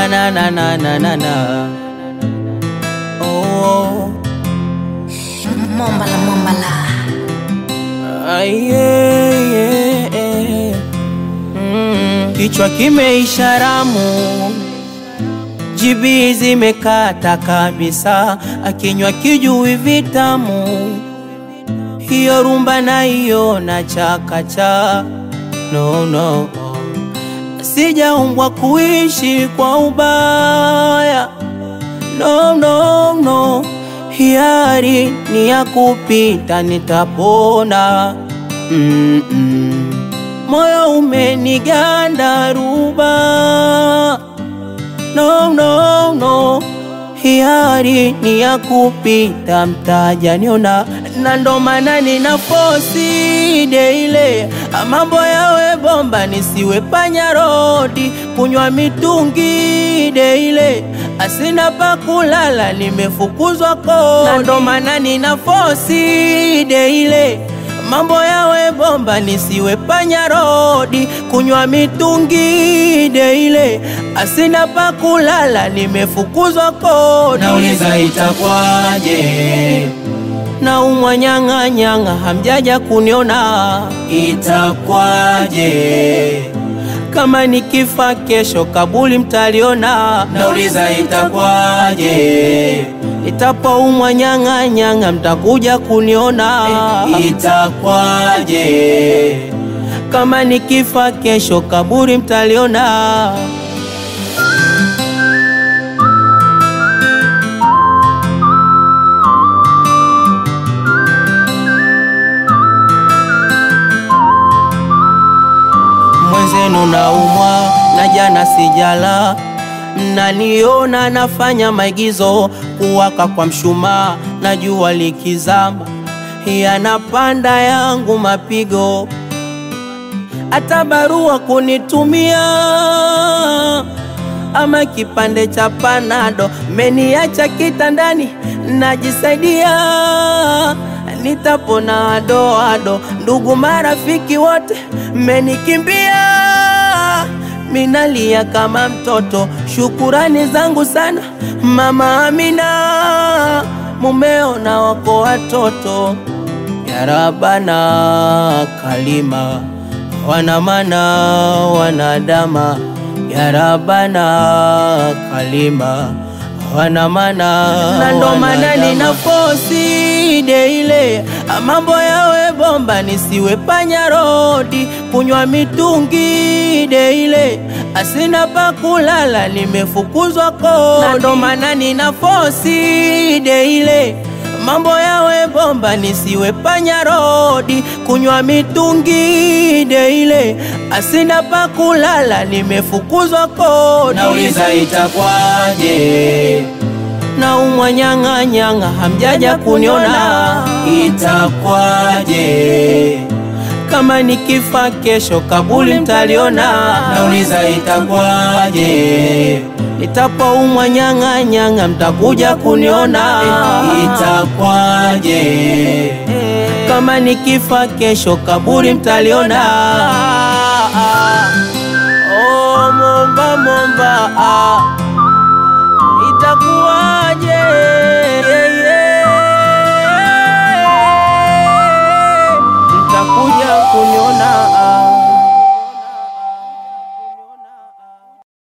na na na na na na na. Oh, Mombala mombala. ah, yeah, yeah, yeah. Mm, kichwa kimeisha ramu, jibi zimekata kabisa, akinywa kijui vitamu, hiyo rumba naiona chakacha. No, no, sijaumbwa kuishi kwa ubaya no, no, no. Hiari ni ya kupita, nitapona mm -mm. Moyo umeniganda ruba no, no, no. Hiari ni ya kupita, mtaja niona na ndo maana nina fosi deile mambo yawe bomba, nisiwe panya rodi, kunywa mitungi deile asina pa kulala, nimefukuzwa kodi, na ndo maana nina fosi deile mambo yawe bomba, nisiwe panya rodi, kunywa mitungi deile asina pa kulala, nimefukuzwa kodi. Nauliza itakwaje, na umwa nyang'a nyang'a, hamjaja kuniona itakwaje, kama nikifa kesho kabuli mtaliona, nauliza itakwaje, nitapoumwa nyang'a nyang'a, mtakuja kuniona itakwaje, kama nikifa kesho kaburi mtaliona. Mwenzenu naumwa na jana sijala, mnaniona nafanya maigizo, kuwaka kwa mshumaa na jua likizama, yanapanda yangu mapigo hata barua kunitumia ama kipande cha panado, meniacha kitandani najisaidia, nitapona adoado. Ndugu marafiki wote mmenikimbia, minalia kama mtoto. Shukurani zangu sana mama Amina, mumeo na wako watoto ya Rabana kalima wanamana wanadama ya Rabana kalima wanamana na ndo maana nina fosi deile mambo yawe bomba nisiwe panya rodi kunywa mitungi deile asina pa kulala nimefukuzwa kodi na ndo maana nina fosi deile mambo yawe bomba nisiwe panya rodi kunywa mitungi deile asina pa kulala nimefukuzwa kodi nauliza itakwaje, na umwa nyang'a nyang'a hamjaja kuniona itakwaje, kama nikifa kesho kabuli mtaliona nauliza itakwaje, nitapoumwa nyang'a nyang'a mtakuja kuniona itakwaje, kama nikifa kesho kaburi mtaliona. Oh, momba momba, ah. itakuwaje? Yeah, yeah.